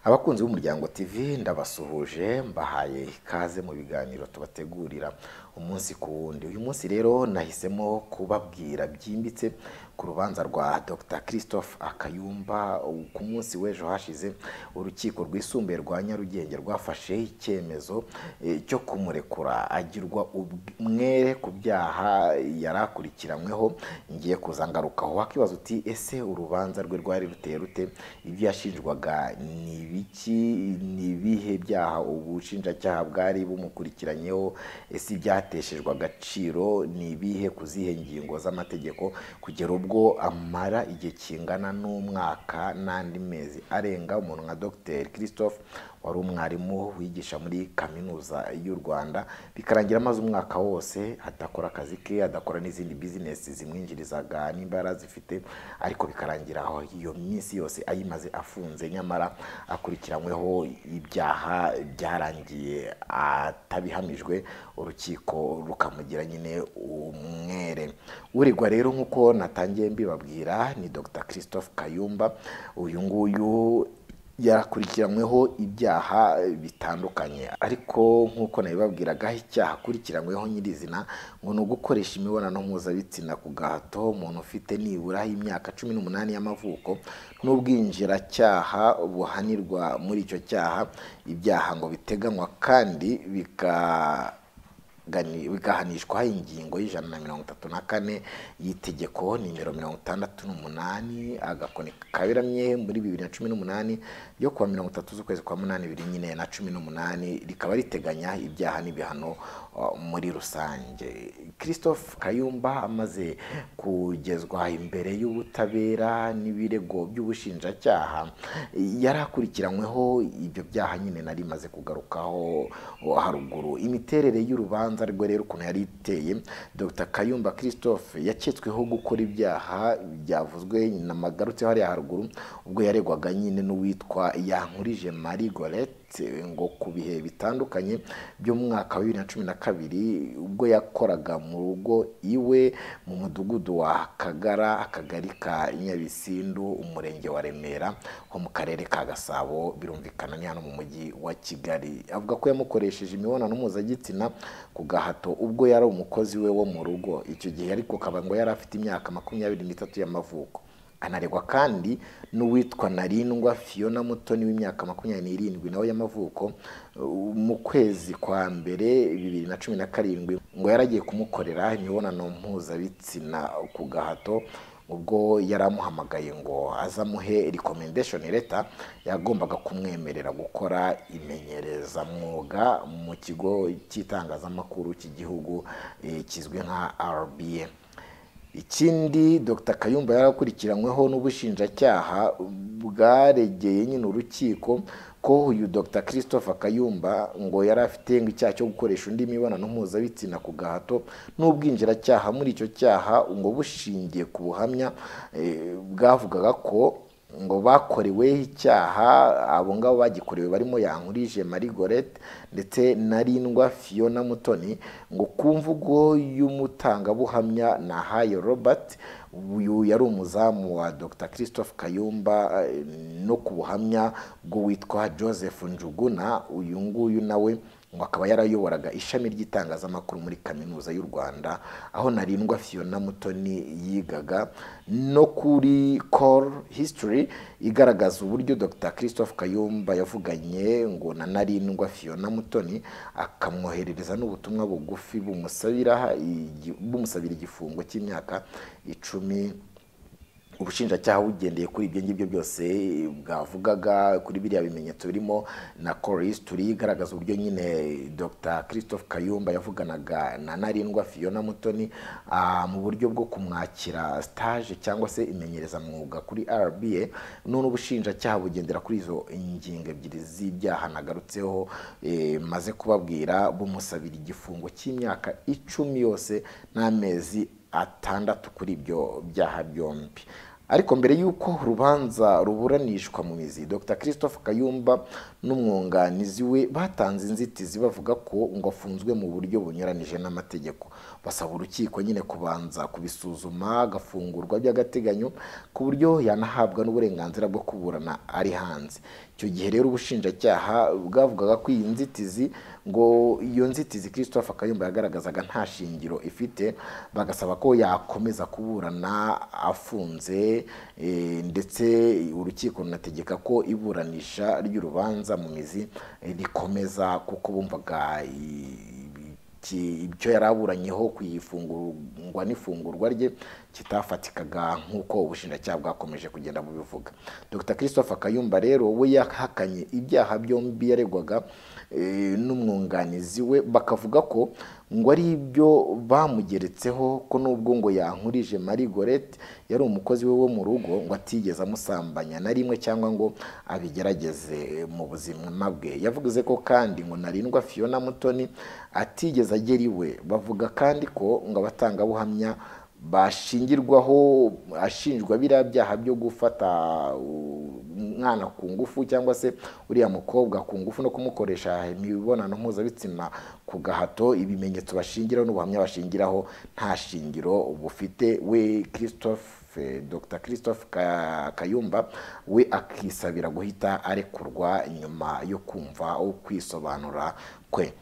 Abakunzi b'Umuryango TV ndabasuhuje mbahaye ikaze mu biganiro tubategurira umunsi ku wundi. Uyu munsi rero nahisemo kubabwira byimbitse ku rubanza rwa Dr Christophe Akayumba. Ku munsi w'ejo hashize urukiko rwisumbuye rwa Nyarugenge rwafashe icyemezo eh, cyo kumurekura agirwa umwere ku byaha yari akurikiranyweho ngiye kuza ngarukaho. Wakibaza uti ese urubanza rwe rwari ruteye rute? Ibyo yashinjwaga ni ibiki? Ni ibihe byaha ubushinjacyaha bwari bumukurikiranyeho? Ese ibyateshejwe agaciro ni ibihe ku zihe ngingo z'amategeko kugera ubwo amara igihe kingana n'umwaka n'andi mezi arenga umuntu nka Dr Christophe wari umwarimu wigisha muri kaminuza y'u Rwanda bikarangira amaze umwaka wose adakora akazi ke adakora n'izindi bizinesi zimwinjirizaga n'imbaraga zifite ariko bikarangira aho iyo minsi yose ayimaze afunze nyamara akurikiranyweho ibyaha byarangiye atabihamijwe urukiko rukamugira nyine umwere urigwa rero nk'uko natangiye mbibabwira ni Dr Christophe Kayumba uyu nguyu yakurikiranyweho ibyaha bitandukanye ariko nk'uko nabibabwiraga icyaha akurikiranyweho nyirizina ngo ni ugukoresha imibonano mpuzabitsina ku gahato umuntu ufite nibura imyaka cumi n'umunani y'amavuko n'ubwinjiracyaha buhanirwa muri icyo cyaha ibyaha ngo biteganywa kandi bika gani- bigahanishwa ingingo y'ijana na mirongo itatu na kane y'itegeko nimero mirongo itandatu n'umunani agakoni kaberamye muri bibiri na cumi n'umunani yo kuwa mirongo itatu z'ukwezi kwa munani bibiri nyine na cumi n'umunani rikaba riteganya ibyaha n'ibihano uh, muri rusange christophe kayumba amaze kugezwa imbere y'ubutabera n'ibirego by'ubushinjacyaha yari akurikiranyweho ibyo byaha nyine nari maze kugarukaho uh, haruguru imiterere y'urubanza rwe rero ukuntu yari iteye dr kayumba christophe yaketsweho gukora ibyaha byavuzwe nagarutseho hariya haruguru ubwo yaregwaga nyine n'uwitwa yankurije marie gorete ngo ku bihe bitandukanye by'umwaka wa bibiri na cumi na kabiri ubwo yakoraga mu rugo iwe mu mudugudu wa kagara akagari ka nyabisindu umurenge wa remera ho mu karere ka gasabo birumvikana ni hano mu mujyi wa kigali avuga ko yamukoresheje imibonano mpuzagitsina ku gahato ubwo yari umukozi we wo mu rugo icyo gihe ariko kaba ngo yari afite imyaka makumyabiri n'itatu y'amavuko anaregwa kandi n'uwitwa narindwa fiona mutoni w'imyaka makumyabiri n'irindwi nawe y'amavuko uh, mu kwezi kwa mbere bibiri na cumi na karindwi ngo yaragiye kumukorera imibonano mpuzabitsina ku gahato ubwo yari amuhamagaye ngo azamuhe recommendation letter yagombaga kumwemerera gukora imenyerezamwuga mu kigo cy'itangazamakuru cy'igihugu eh, kizwi nka RBA ikindi dr kayumba yarakurikiranyweho n'ubushinjacyaha bwaregeye nyine urukiko ko uyu dr christophe kayumba ngo yari afite ngo icyaha cyo gukoresha undi mibonano mpuzabitsina ku gahato n'ubwinjiracyaha muri icyo cyaha ngo bushingiye ku buhamya eh, bwavugaga ko ngo bakorewe icyaha abo ngabo bagikorewe barimo yankurije marie gorete ndetse na rindwa fiona mutoni ngo ku mvugo y'umutangabuhamya na hayo robert uyu yari umuzamu wa dr christophe kayumba eh, no ku buhamya bw'uwitwa joseph njuguna uyu nguyu nawe ngo akaba yarayoboraga ishami ry'itangazamakuru muri kaminuza y'u rwanda aho narindwa fiona mutoni yigaga no kuri call history igaragaza uburyo dr christophe kayumba yavuganye ngo na narindwa fiona mutoni akamwoherereza n'ubutumwa bugufi bumusabira igi- bumusabira igifungo cy'imyaka icumi ubushinjacyaha bugendeye kuri ibyo ngibyo byose bwavugaga kuri biriya bimenyetso birimo na call history igaragaza uburyo nyine dr christophe kayumba yavuganaga na narindwa fiona mutoni ah, mu buryo bwo kumwakira stage cyangwa se imenyerezamwuga kuri rba none ubushinjacyaha bugendera kuri izo ingingo ebyiri z'ibyaha nagarutseho eh, maze kubabwira bumusabira igifungo cy'imyaka icumi yose n'amezi atandatu kuri ibyo byaha byombi ariko mbere y'uko urubanza ruburanishwa mu mizi dr christophe kayumba n'umwunganizi we batanze inzitizi bavuga ko ngo afunzwe mu buryo bunyuranije n'amategeko basaba urukiko nyine kubanza kubisuzuma agafungurwa by'agateganyo ku buryo yanahabwa n'uburenganzira bwo kuburana ari hanze icyo gihe rero ubushinjacyaha bwavugaga ko iyi nzitizi ngo iyo nzitizi christophe kayumba yagaragazaga nta shingiro ifite bagasaba ko yakomeza kuburana afunze eh, ndetse urukiko runategeka ko iburanisha ry'urubanza mu mizi eh, rikomeza kuko bumvaga i- iki- ibyo yari aburanyeho ku ifungurwa n'ifungurwa rye kitafatikaga nk'uko ubushinjacyaha bwakomeje kugenda bubivuga dr christopher kayumba rero we yahakanye ibyaha byombi yaregwaga eh, n'umwunganizi we bakavuga ko ngo ari ibyo bamugeretseho ko nubwo ngo yankurije marie gorete yari umukozi we wo mu rugo ngo atigeze amusambanya na rimwe cyangwa ngo abigerageze mu buzima bwe yavuze ko kandi ngo narindwa fiona mutoni atigeze agera iwe bavuga kandi ko ngo abatangabuhamya bashingirwaho ashinjwa biriya byaha byo gufata u- umwana ku ngufu cyangwa se uriya mukobwa ku ngufu no kumukoresha imibonano mpuzabitsina ku gahato ibimenyetso bashingiraho n'ubuhamya bashingiraho nta shingiro bufite we christophe dr christophe Ka- kayumba we akisabira guhita arekurwa nyuma yo kumva ukwisobanura kwe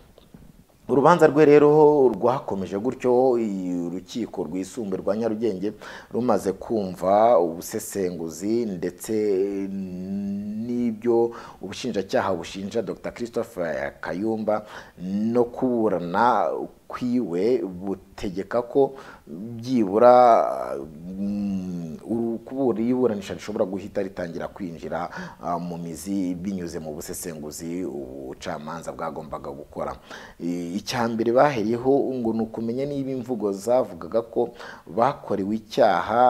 urubanza rwe rero rwakomeje gutyo i- urukiko rwisumbuye rwa nyarugenge rumaze kumva ubusesenguzi ndetse n'ibyo ubushinjacyaha bushinja dr christopher kayumba no kuburana kwiwe butegeka ko byibura mm, uru- kubura iburanisha rishobora guhita ritangira kwinjira ah, mu mizi binyuze mu busesenguzi ubucamanza bwagombaga gukora I- icya mbere baheriyeho ngo ni ukumenya niba imvugo zavugaga ko bakorewe icyaha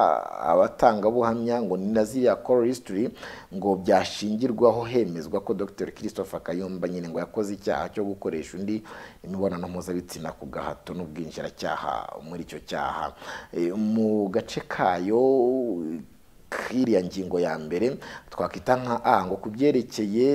abatangabuhamya ngo ni na ziriya call history ngo byashingirwaho hemezwa ko dr christopher kayumba nyine ngo yakoze icyaha cyo gukoresha undi imibonano mpuzabitsina ku gahato n'ubwinjiracyaha muri icyo cyaha Eh, mu gace kayo kiriya ngingo ya mbere twakwita nka a ngo ku byerekeye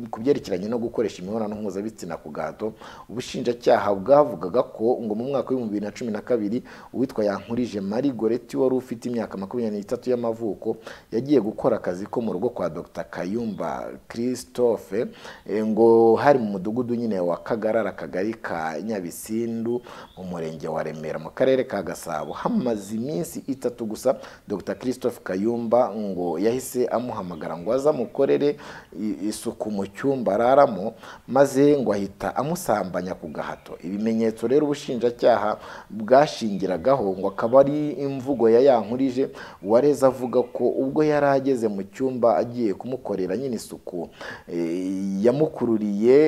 ku byerekeranye no gukoresha imibonano mpuzabitsina ku gahato ubushinjacyaha bwavugaga ko ngo mu mwaka w'ibihumbi bibiri na cumi na kabiri uwitwa yankurije marie goreti wari ufite imyaka makumyabiri n'itatu y'amavuko yagiye gukora akazi ko mu rugo kwa dr kayumba christophe eh, ngo hari mu mudugudu nyine wa kagarara akagari ka nyabisindu mu murenge wa remera mu karere ka gasabo hamaze iminsi itatu gusa dr christophe kayumba ngo yahise amuhamagara ngo aze amukorere i- isuku mu cyumba araramo maze ngo ahita amusambanya ku gahato ibimenyetso rero ubushinjacyaha bwashingiragaho ngo akaba ari imvugo ya yankurije wareze avuga ko ubwo yari ageze mu cyumba agiye kumukorera nyine isuku eh, yamukururiye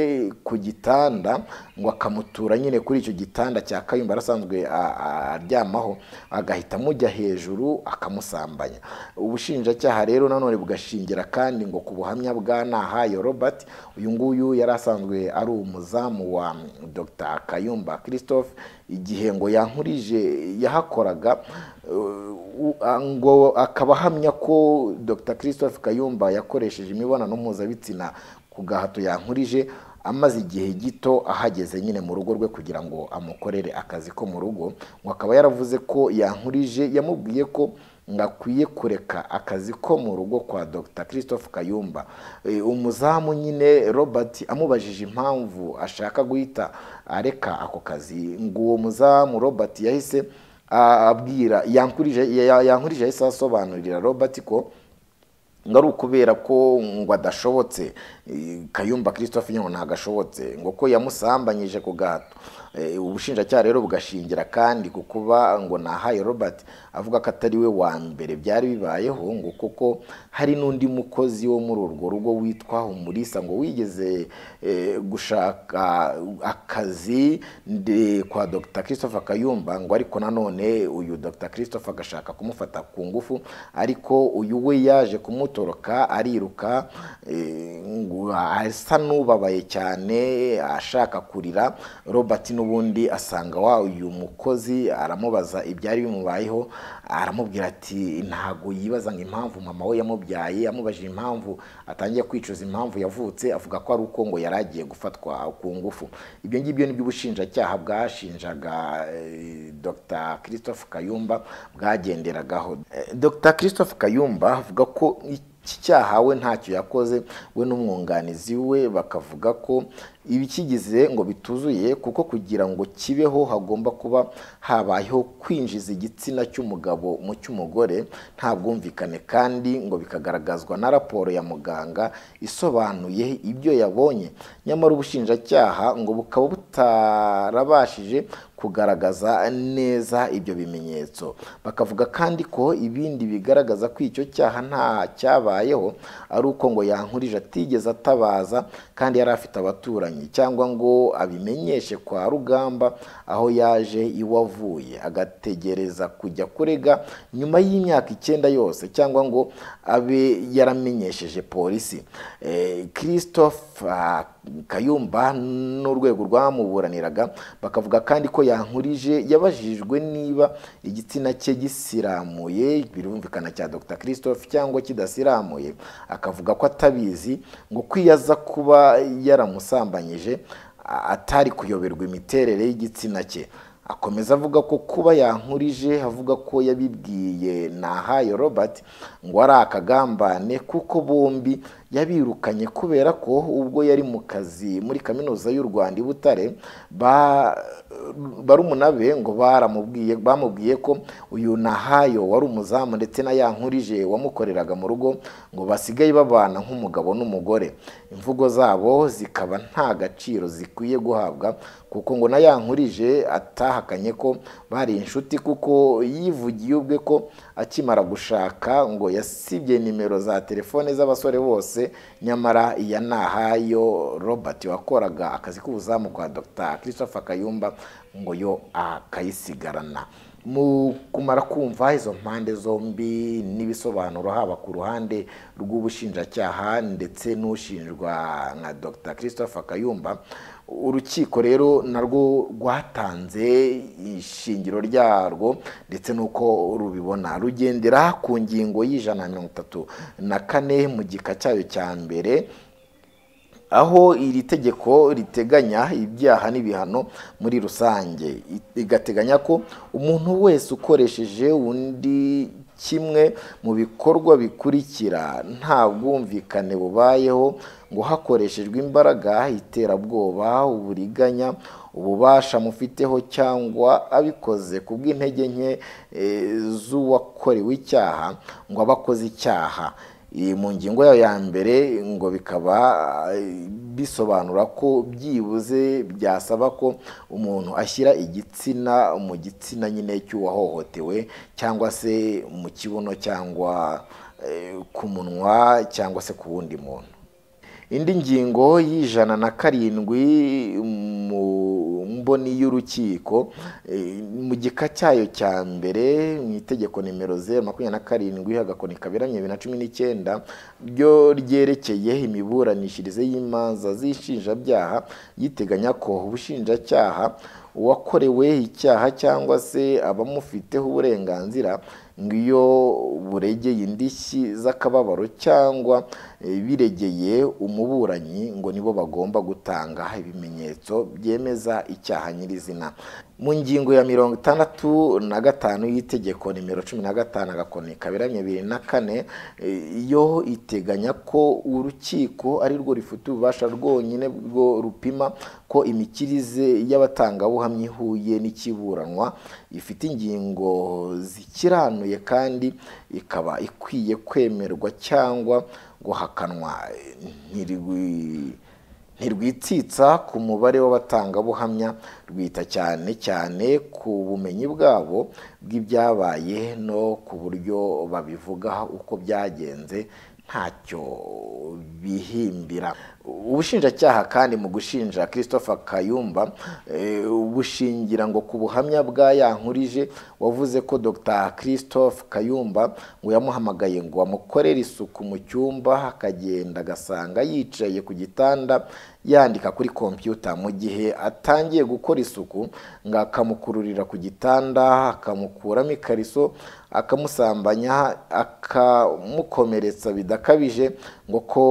ku gitanda ngo akamutura nyine kuri icyo gitanda cya kayumba arasanzwe a- a- aryamaho agahita amujya hejuru akamusambanya ubushinjacyaha rero nanone bugashingira kandi ngo ku buhamya bwa nahayo robert uyu nguyu yari asanzwe ari umuzamu wa dr kayumba christophe igihe ngo yankurije yahakoraga eh, u- a- ngo akaba ahamya ko dr christophe kayumba yakoresheje imibonano mpuzabitsina ku gahato yankurije amaze igihe gito ahageze nyine mu rugo rwe kugira ngo amukorere akazi ko mu rugo ngo akaba yaravuze ko yankurije yamubwiye ko ngo akwiye kureka akazi ko mu rugo kwa dr christophe kayumba Eh, umuzamu nyine robert amubajije impamvu ashaka guhita areka ako kazi ngo uwo muzamu robert yahise ah, abwira yankurije ya- yankurije yahise asobanurira robert ko ngo ari ukubera ko ngo adashobotse eh, kayumba christophe nyine ngo ntagashobotse ngo ko yamusambanyije ku gahato Eh, ubushinjacyaha rero bugashingira kandi ku kuba ngo nahaye robert avuga ko atari we wa mbere byari bibayeho ngo kuko hari n'undi mukozi wo muri urwo rugo witwa umurisa ngo wigeze eh, gushaka akazi nde- kwa dr christopher kayumba ngo ariko nanone uyu dr christopher agashaka kumufata ku ngufu ariko uyu we yaje kumutoroka ariruka eh, ngo asa n'ubabaye cyane ashaka kurira robert n'ubundi asanga wa uyu mukozi aramubaza ibyari bimubayeho aramubwira ati ntago yibaza ngo impamvu mama we yamubyaye amubajije impamvu atangiye kwicuza impamvu yavutse avuga ko ari uko ngo yari agiye gufatwa ku ngufu ibyo ngibyo nibyo ubushinjacyaha bwashinjaga eh, dr christophe kayumba bwagenderagaho Eh, dr christophe kayumba avuga ko iki cyaha we ntacyo yakoze we n'umwunganizi we bakavuga ko ibikigize ngo bituzuye kuko kugira ngo kibeho hagomba kuba habayeho kwinjiza igitsina cy'umugabo mu cy'umugore nta bwumvikane kandi ngo bikagaragazwa na raporo ya muganga isobanuye ibyo yabonye nyamara ubushinjacyaha ngo bukaba butarabashije kugaragaza neza ibyo bimenyetso bakavuga kandi ko ibindi bigaragaza ko icyo cyaha nta cyabayeho ari uko ngo yankurije atigeze atabaza kandi yari afite abaturanyi cyangwa ngo abimenyeshe kwa rugamba aho yaje iwe avuye agategereza kujya kurega nyuma y'imyaka icyenda yose cyangwa ngo abe yaramenyesheje polisi Eh, christophe ah, kayumba n'urwego rwamuburaniraga bakavuga kandi ko yankurije yabajijwe niba igitsina cye gisiramuye birumvikana cya dr christophe cyangwa kidasiramuye akavuga ko atabizi ngo kwiyaza kuba yaramusambanyije a- atari kuyoberwa imiterere y'igitsina cye akomeza avuga ko kuba yankurije avuga ko yabibwiye nahayo robert ngo ari akagambane kuko bombi yabirukanye kubera ko ubwo yari mu kazi muri kaminuza y'u rwanda i butare ba- barumuna be ngo baramubwiye bamubwiye ko uyu nahayo wari umuzamu ndetse na yankurije wamukoreraga mu rugo ngo basigaye babana nk'umugabo n'umugore imvugo zabo zikaba nta gaciro zikwiye guhabwa kuko ngo na yankurije atahakanye ko bari inshuti kuko yivugiye ubwe ko akimara gushaka ngo yasibye nimero za telefone z'abasore bose nyamara iya nahayo robert wakoraga akazi k'ubuzamu kwa dr christopher kayumba ngo yo akayisigarana mu kumara kumva izo mpande zombi n'ibisobanuro haba ku ruhande rw'ubushinjacyaha ndetse n'ushinjwa nka dr christopher kayumba urukiko rero narwo rwatanze ishingiro ryarwo ndetse n'uko rubibona rugendera ku ngingo y'ijana na mirongo itatu na kane mu gika cyayo cya mbere aho iri tegeko riteganya ibyaha n'ibihano muri rusange I- rigateganya ko umuntu wese ukoresheje undi kimwe mu bikorwa bikurikira nta bwumvikane bubayeho ngo hakoreshejwe imbaraga iterabwoba uburiganya ububasha mufiteho cyangwa abikoze ku bw'intege nke eh, z'uwakorewe icyaha ngo aba akoze icyaha iyi mu ngingo yayo ya mbere ngo bikaba eh, bisobanura ko byibuze byasaba ko umuntu ashyira igitsina mu gitsina nyine cy'uwahohotewe cyangwa se mu kibuno cyangwa eh, ku munwa cyangwa se ku wundi muntu indi ngingo y'ijana na karindwi mu mboni y'urukiko eh, mu gika cyayo cya mbere mu itegeko nimero zeru makumyabiri na karindwi agakoni kaberamye bibiri na cumi n'icyenda ryo ryerekeye imiburanishirize y'imanza z'inshinjabyaha yiteganya ko ubushinjacyaha uwakorewe icyaha cyangwa se abamufiteho uburenganzira ngo iyo buregeye indishyi z'akababaro cyangwa eh, biregeye umuburanyi ngo nibo bagomba gutanga ibimenyetso byemeza icyaha nyirizina mu ngingo ya mirongo itandatu na gatanu y'itegeko nimero cumi na gatanu agakoni kaberamye bibiri na kane eh, yo iteganya ko urukiko ari rwo rufite ububasha rwonyine bwo rupima ko imikirize y'abatangabuhamya ihuye n'ikiburanwa ifite ingingo zikiranuye kandi ikaba ikwiye kwemerwa cyangwa guhakanwa ntirigwi ntirwitsitsa ku mubare w'abatangabuhamya rwita cyane cyane ku bumenyi bwabo bw'ibyabaye no ku buryo babivuga uko byagenze ntacyo bihimbira ubushinjacyaha kandi mu gushinja christopher kayumba eh, bushingira ngo ku buhamya bwa yankurije wavuze ko dr christophe kayumba ngo yamuhamagaye ngo amukorere isuku mu cyumba akagenda agasanga yicaye ku gitanda yandika kuri kompiyuta mu gihe atangiye gukora isuku ngo akamukururira ku gitanda akamukuramo ikariso akamusambanya akamukomeretsa bidakabije ngo ko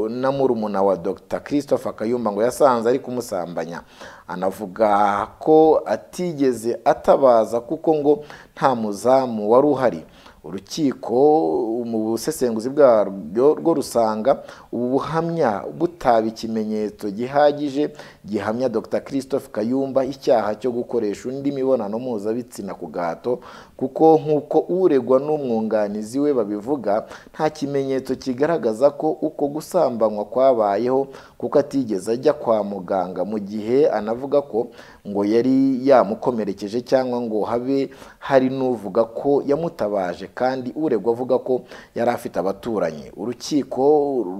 na murumuna wa dr christopher kayumba ngo yasanze ari kumusambanya anavuga ko atigeze atabaza kuko ngo nta muzamu wari uhari urukiko mu busesenguzi bwarwo rwo rusanga ubu buhamya butaba ikimenyetso gihagije gihamya dr christophe kayumba icyaha cyo gukoresha undi mibonano mpuzabitsina ku gahato kuko nk'uko uregwa n'umwunganizi we babivuga nta kimenyetso kigaragaza ko uko gusambanywa kwabayeho kuko atigeze ajya kwa muganga mu gihe anavuga ko ngo yari yamukomerekeje cyangwa ngo habe hari n'uvuga ko yamutabaje kandi uregwa avuga ko yari afite abaturanyi urukiko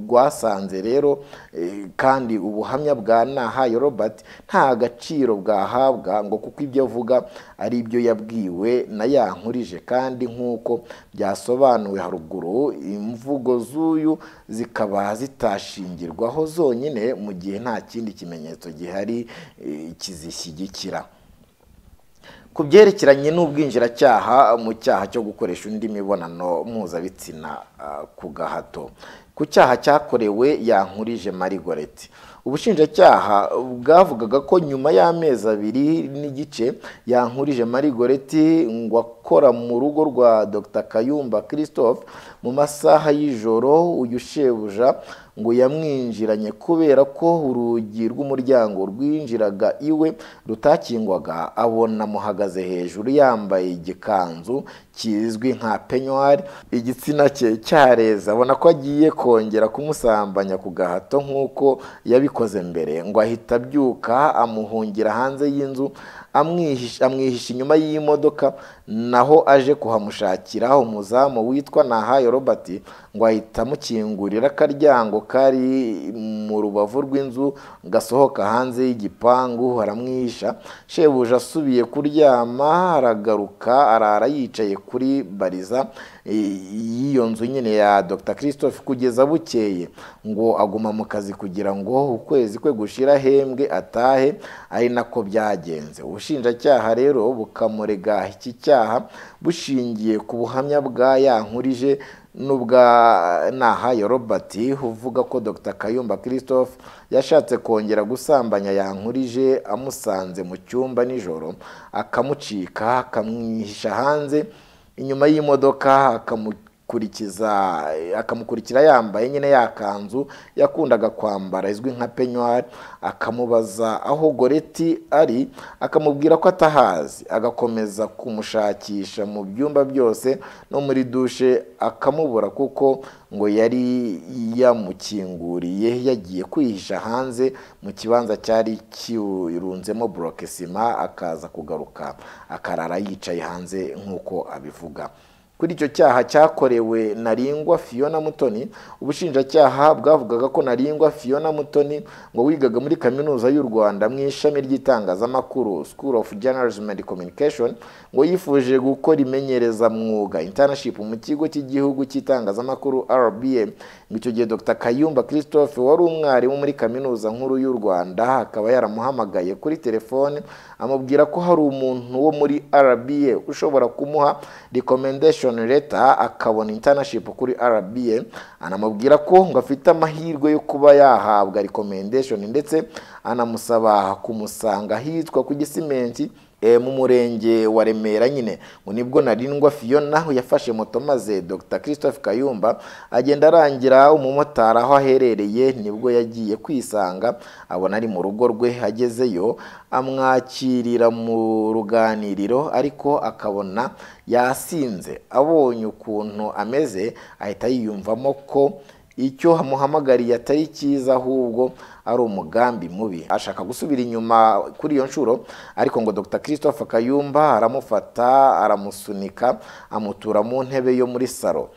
rwasanze rero eh, kandi ubuhamya bwa nahaye robert nta gaciro bwahabwa ngo kuko ibyo avuga ari ibyo yabwiwe na yankurije kandi nk'uko byasobanuwe haruguru imvugo z'uyu zikaba zitashingirwaho zonyine mu gihe nta kindi kimenyetso gihari eh, kizishyigikira ku byerekeranye n'ubwinjiracyaha mu cyaha cyo gukoresha undi mibonano mpuzabitsina ah, ku gahato ku cyaha cyakorewe yankurije marigoreti ubushinjacyaha bwavugaga ko nyuma y'amezi abiri n'igice yankurije marigoreti ngo akora mu rugo rwa dr kayumba christophe mu masaha y'ijoro uyu shebuja ngo yamwinjiranye kubera ko urugi rw'umuryango rwinjiraga iwe rutakingwaga abona amuhagaze hejuru yambaye igikanzu kizwi nka penywari igitsina cye cyareze abona ko agiye kongera kumusambanya ku gahato nk'uko yabikoze mbere ngo ahita abyuka amuhungira hanze y'inzu amwihisha inyuma y'imodoka naho aje kuhamushakira umuzamu witwa nahayo robert ngo ahita amukingurira akaryango kari mu rubavu rw'inzu gasohoka hanze y'igipangu haramwihisha shebuja asubiye kuryama aragaruka arara yicaye kuri bariza y'iyo nzu nyine ya dr christophe kugeza bukeye ngo aguma mu kazi kugira ngo ukwezi kwe gushira hembwe atahe ari nako byagenze ubushinjacyaha rero bukamurega iki cyaha bushingiye ku buhamya bwa yankurije n'ubwa nahayo robert uvuga ko dr kayumba christophe yashatse kongera gusambanya yankurije amusanze mu cyumba nijoro akamucika akamwihisha hanze inyuma y'imodoka akamukurikiza akamukurikira yambaye nyine ya kanzu yakundaga kwambara izwi nka penywari akamubaza aho goreti ari akamubwira ko atahazi agakomeza kumushakisha mu byumba byose no muri dushe akamubura kuko ngo yari yamukinguriye yagiye kwihisha hanze mu kibanza cyari kirunzemo burokesima akaza kugaruka akarara yicaye hanze nk'uko abivuga kuri icyo cyaha cyakorewe naringwa fiona mutoni ubushinjacyaha bwavugaga ko naringwa fiona mutoni ngo wigaga muri kaminuza y'u rwanda mu ishami ry'itangazamakuru school of journalism and communication ngo yifuje gukora imenyereza mwuga internship mu kigo cy'igihugu cy'itangazamakuru rbm ngo icyo gihe dr kayumba christophe wari umwarimu muri kaminuza nkuru y'u rwanda akaba yaramuhamagaye kuri telefone amubwira ko hari umuntu wo muri rba ushobora kumuha recommendation leta akabona internship kuri RBA anamubwira ko ngo afite amahirwe yo kuba yahabwa recommendation ndetse anamusaba kumusanga hitwa ku gisimenti e, mu murenge wa Remera nyine ngo nibwo narindwa Fiona yafashe moto maze Dr Christophe Kayumba agenda arangira umumotari aho aherereye nibwo yagiye kwisanga abona ari mu rugo rwe agezeyo amwakirira mu ruganiriro ariko akabona yasinze abonye ukuntu ameze ahita yiyumvamo ko icyo amuhamagariye atari cyiza ahubwo ari umugambi mubi ashaka gusubira inyuma kuri iyo nshuro ariko ngo dr christophe kayumba aramufata aramusunika amutura mu ntebe yo muri salo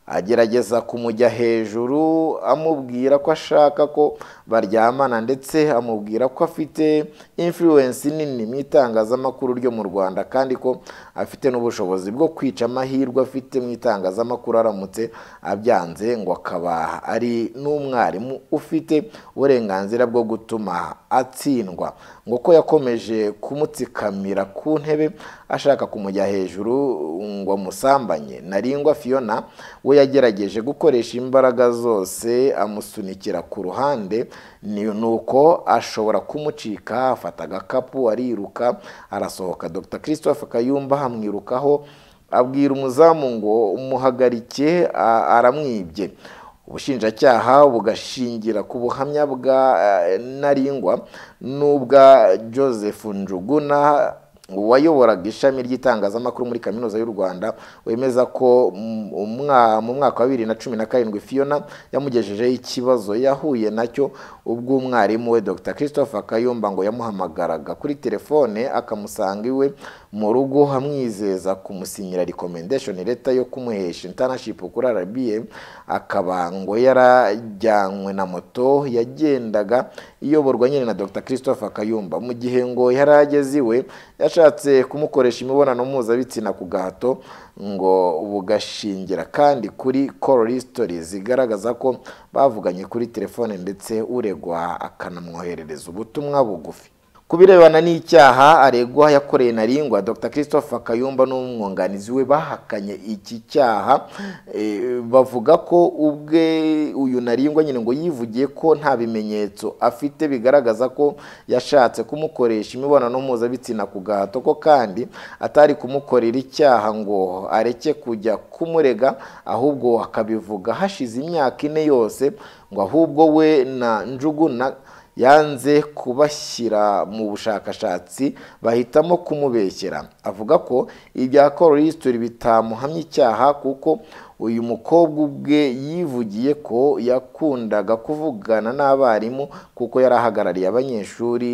agerageza kumujya hejuru amubwira ko ashaka ko baryamana ndetse amubwira ko afite influence nini mu itangazamakuru ryo mu rwanda kandi ko afite n'ubushobozi bwo kwica amahirwe afite mu itangazamakuru aramutse abyanze ngo akaba ari n'umwarimu ufite uburenganzira bwo gutuma atsindwa ngo ko yakomeje kumutsikamira ku ntebe ashaka kumujya hejuru ngo amusambanye naringwa fiona we yagerageje gukoresha imbaraga zose amusunikira ku ruhande ni uko ashobora kumucika afata agakapu ariruka arasohoka dr christophe kayumba amwirukaho abwira umuzamu ngo umuhagarike a- aramwibye ubushinjacyaha bugashingira ku buhamya bwa eh, naringwa n'ubwa joseph njuguna wayoboraga ishami ry'itangazamakuru muri kaminuza y'u rwanda wemeza ko mu- umwa- mu mwaka wa bibiri na cumi na karindwi fiona yamugejejeho ikibazo yahuye nacyo ubwo umwarimu we dr christopher kayumba ngo yamuhamagaraga kuri telefone akamusanga iwe mu rugo amwizeza kumusinyira recommendation letter yo kumuhesha internship kuri RBA akaba ngo yarajyanywe na moto yagendaga iyoborwa nyine na Dr Christopher Kayumba mu gihe ngo yari ageze iwe yashatse kumukoresha imibonano mpuzabitsina ku gahato ngo bugashingira kandi kuri call history zigaragaza ko bavuganye kuri telefone ndetse uregwa akanamwoherereza ubutumwa bugufi ku birebana n'icyaha aregwa yakoreye naringwa dr christopher kayumba n'umwunganizi we bahakanye iki cyaha eh, bavuga ko ubwe uyu naringwa nyine ngo yivugiye ko nta bimenyetso afite bigaragaza ko yashatse kumukoresha imibonano mpuzabitsina ku gahato ko kandi atari kumukorera icyaha ngo areke kujya kumurega ahubwo akabivuga hashize imyaka ine yose ngo ahubwo we na njuguna yanze kubashyira mu bushakashatsi bahitamo kumubeshyera avuga ko ibya kororisitori bitamuhamya icyaha kuko uyu mukobwa ubwe yivugiye ko yakundaga kuvugana n'abarimu kuko yari ahagarariye abanyeshuri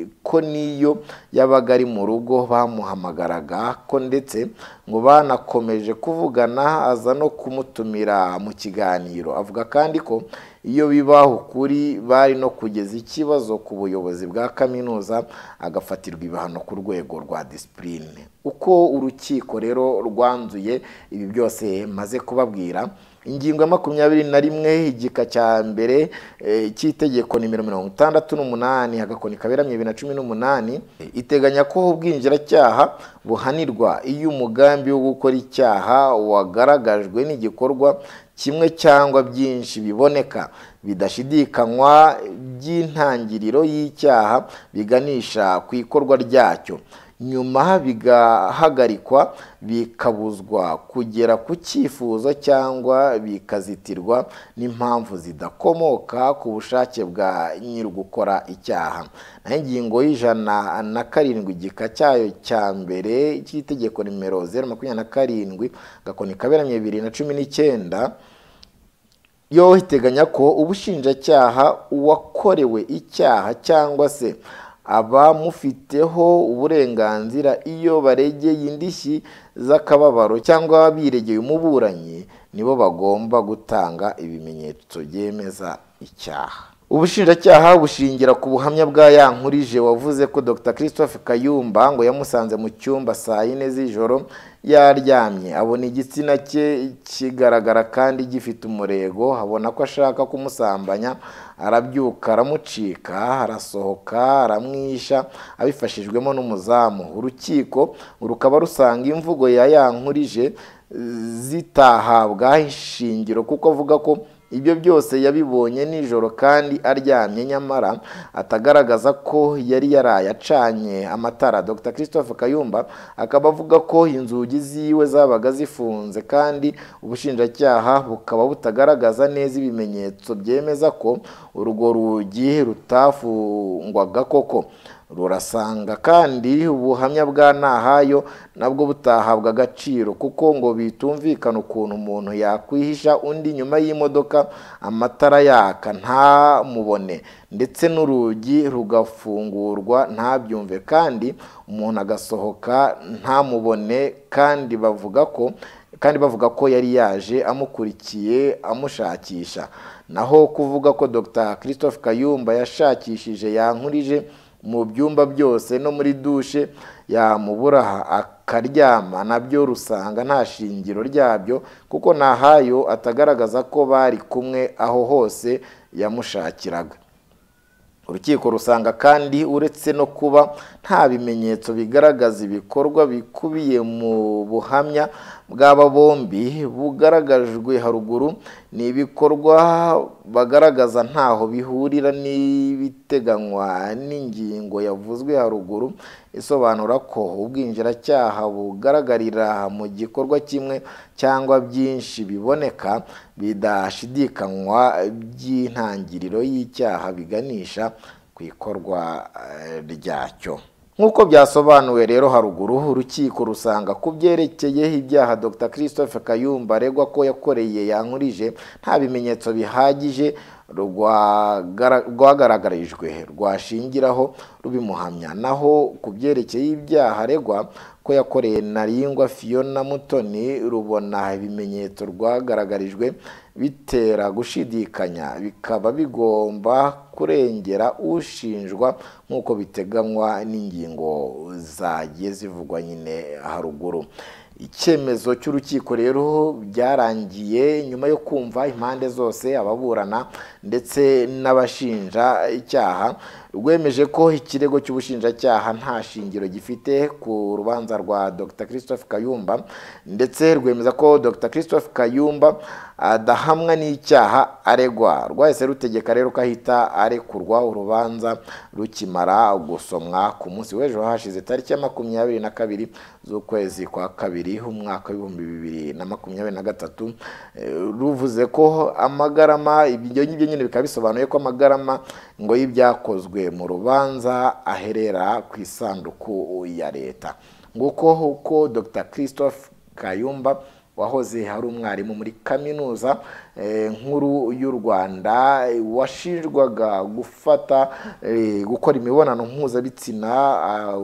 eh, ko n'iyo yabaga ari mu rugo bamuhamagaraga ko ndetse ngo banakomeje kuvugana aza no kumutumira mu kiganiro avuga kandi ko iyo bibaho ukuri bari no kugeza ikibazo ku buyobozi bwa kaminuza agafatirwa ibihano ku rwego rwa disipurine uko urukiko rero rwanzuye ibi byose maze kubabwira ingingo ya makumyabiri na rimwe igika cya mbere eh, cy'itegeko nimero mirongo itandatu n'umunani agakoni kaberamye bibiri na cumi n'umunani iteganya ko ubwinjiracyaha buhanirwa iyo umugambi wo gukora icyaha wagaragajwe n'igikorwa kimwe cyangwa byinshi biboneka bidashidikanywa by'intangiriro y'icyaha biganisha ku ikorwa ryacyo nyuma bigahagarikwa bikabuzwa kugera ku cyifuzo cyangwa bikazitirwa n'impamvu zidakomoka ku bushake bwa nyiri gukora icyaha naho ingingo y'ijana na karindwi igika cyayo cya mbere cy'itegeko nimero zeru makumyabiri na karindwi gakoni kaberamye bibiri na cumi n'icyenda yo iteganya ko ubushinjacyaha uwakorewe icyaha cyangwa se abamufiteho uburenganzira iyo baregeye indishyi z'akababaro cyangwa biregeye umuburanyi nibo bagomba gutanga ibimenyetso byemeza icyaha ubushinjacyaha bushingira ku buhamya bwa ya nkurije wavuze ko dr christophe kayumba ngo yamusanze mu cyumba saa yine z'ijoro yaryamye abona igitsina cye kigaragara kandi gifite umurego abona ko ashaka kumusambanya arabyuka aramucika arasohoka aramwisha abifashijwemo n'umuzamu urukiko rukaba rusanga imvugo ya ya nkurije zitahabwa ishingiro kuko avuga ko ibyo byose yabibonye nijoro kandi aryamye nyamara atagaragaza ko yari yaraye acanye amatara dr christophe kayumba akaba avuga ko inzugi ziwe zabaga zifunze kandi ubushinjacyaha bukaba butagaragaza neza ibimenyetso byemeza ko urwo rugi rutafungwaga koko rurasanga kandi ubuhamya bwa nahayo nabwo butahabwa agaciro kuko ngo bitumvikana ukuntu umuntu yakwihisha undi nyuma y'imodoka amatara yaka ntamubone ndetse n'urugi rugafungurwa ntabyumve kandi umuntu agasohoka ntamubone kandi bavuga ko kandi bavuga ko yari yaje amukurikiye amushakisha naho kuvuga ko dr christophe kayumba yashakishije yankurije mu byumba byose no muri dushe yamubura akaryama nabyo rusanga nta shingiro ryabyo kuko nahayo atagaragaza ko bari kumwe aho hose yamushakiraga urukiko rusanga kandi uretse no kuba nta bimenyetso bigaragaza ibikorwa bikubiye mu buhamya bw'aba bombi bugaragajwe haruguru ni ibikorwa bagaragaza ntaho bihurira n'ibiteganywa n'ingingo yavuzwe haruguru isobanura ko ubwinjiracyaha bugaragarira mu gikorwa kimwe cyangwa byinshi biboneka bidashidikanywa by'intangiriro y'icyaha biganisha ku ikorwa eh, ryacyo nk'uko byasobanuwe rero haruguru urukiko rusanga ku byerekeye ibyaha dr christophe kayumba aregwa ko yakoreye yankurije nta bimenyetso bihagije rwagara- rwagaragarijwe rwashingiraho rubimuhamya naho ku byerekeye ibyaha aregwa ko yakoreye naringwa fiona mutoni rubona ibimenyetso rwagaragarijwe bitera gushidikanya bikaba bigomba kurengera ushinjwa nk'uko biteganywa n'ingingo zagiye zivugwa nyine haruguru icyemezo cy'urukiko rero byarangiye nyuma yo kumva impande zose ababurana ndetse n'abashinja icyaha rwemeje ko ikirego cy'ubushinjacyaha nta shingiro gifite ku rubanza rwa dr christophe kayumba ndetse rwemeza ko dr christophe kayumba adahamwa n'icyaha aregwa rwahise rutegeka rero ko ahita arekurwa urubanza rukimara gusomwa ku munsi w'ejo hashize tariki ya makumyabiri na kabiri z'ukwezi kwa kabiri umwaka w'ibihumbi bibiri na makumyabiri na gatatu eh, ruvuze ko amagarama ibyo ngibyo nyine bikaba bisobanuye ko amagarama ngo y'ibyakozwe mu rubanza aherera ku isanduku ya leta nguko uko dr christophe kayumba wahoze hari umwarimu muri kaminuza eh, nkuru y'u rwanda eh, washinjwaga gufata eh, gukora imibonano mpuzabitsina ah,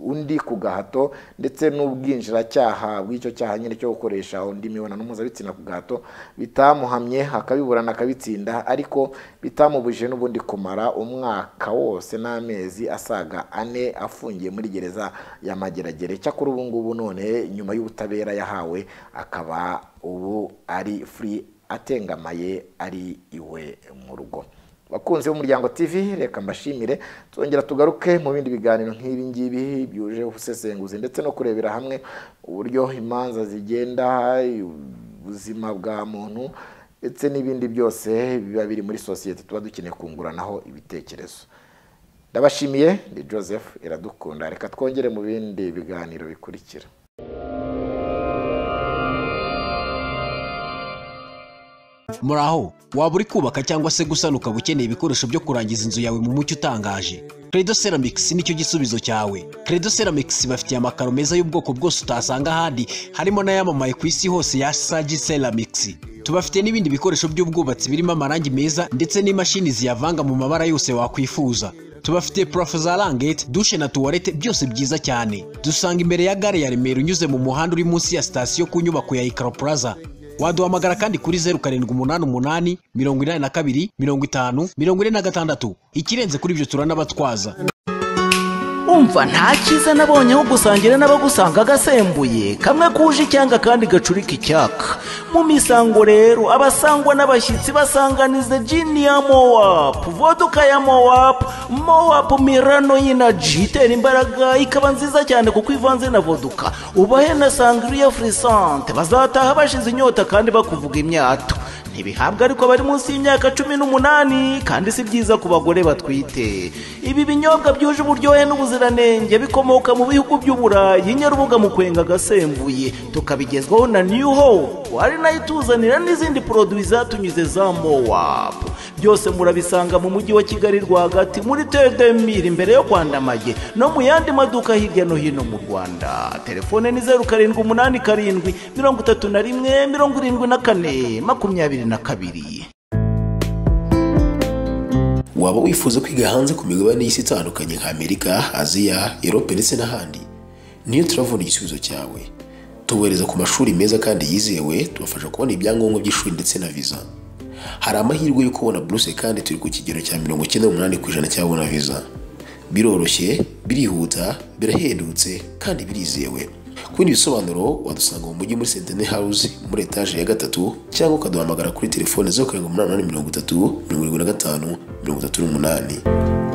undi ku gahato ndetse n'ubwinjiracyaha bw'icyo cyaha nyine cyo gukoresha undi mibonano mpuzabitsina ku gahato bitamuhamye akabiburana akabitsinda ariko bitamubujije n'ubundi kumara umwaka wose n'amezi asaga ane afungiye muri gereza ya mageragere cyakora ubu ngubu none nyuma y'ubutabera yahawe akaba ubu ari free atengamaye ari iwe mu rugo bakunzi b'umuryango tv reka mbashimire twongera tugaruke mu bindi biganiro nk'ibi ngibi byuje ubusesenguzi ndetse no kurebera hamwe uburyo imanza zigenda ubuzima bwa muntu ndetse n'ibindi byose biba biri muri sosiyete tuba dukeneye kunguranaho ibitekerezo ndabashimiye ni joseph iradukunda reka twongere mu bindi biganiro bikurikira muraho waba uri kubaka cyangwa se gusana ukaba ukeneye ibikoresho byo kurangiza inzu yawe mu mucyo utangaje credo ceramics nicyo gisubizo cyawe credo ceramics bafitiye amakaro meza y'ubwoko bwose utasanga ahandi harimo n'ayamamaye ku isi hose ya sagi ceramics tubafite n'ibindi bikoresho by'ubwubatsi birimo amarangi meza ndetse n'imashini ziyavanga mu mabara yose wakwifuza tubafite purafo za rangete dushe na tuwarete byose byiza cyane dusanga imbere ya gare ya remera unyuze mu muhanda uri munsi ya sitasiyo ku nyubako ya ikaro plaza waduhamagara kandi kuri zeru karindwi umunani umunani mirongo inani na kabiri mirongo itanu mirongo ine na gatandatu ikirenze kuri ibyo turanabatwaza umva nta cyiza nabonye aho gusangira n'abagusanga agasembuye kamwe kuje icyanga kandi gacurika icyaka mu misango rero abasangwa n'abashyitsi basanganiza jini ya mowapu voduka ya mowapu mowapu mirano y'inaji itera imbaraga ikaba nziza cyane kuko ivanze na voduka ubahe na sangiriya furisante bazataha bashize inyota kandi bakuvuga imyato ntibihabwa ariko bari munsi y'imyaka cumi n'umunani kandi si byiza ku bagore batwite ibi binyobwa byuje uburyohe n'ubuziranenge bikomoka mu bihugu by'uburayi nyarubuga mu kwenga agasembuye tukabigezwaho na new hope ari nayo ituzanira n'izindi poroduwi zatunyuze za mowapu byose murabisanga mu mujyi wa kigali rwagati muri tedemiri imbere yo kwandamage no mu yandi maduka hirya no hino mu rwanda telefone ni zeru karindwi umunani karindwi mirongo itatu na rimwe mirongo irindwi na kane makumyabiri na kabiri waba wifuza kwiga hanze ku migabane y'isi itandukanye nka amerika aziya erope ndetse n'ahandi niyo turavuna igisubizo cyawe tubohereza ku mashuri meza kandi yizewe tubafasha kubona ibyangombwa by'ishuri ndetse na viza hari amahirwe yo kubona buruse kandi turi ku kigero cya mirongo icyenda n'umunani ku ijana cyabona viza biroroshye birihuta birahendutse kandi birizewe ku bindi bisobanuro wadusanga mu mujyi muri sentene hawuzi muri etaje ya gatatu cyangwa ukaduhamagara kuri telefone zeru karindwi umunani umunani mirongo itatu mirongo irindwi na gatanu mirongo itatu n'umunani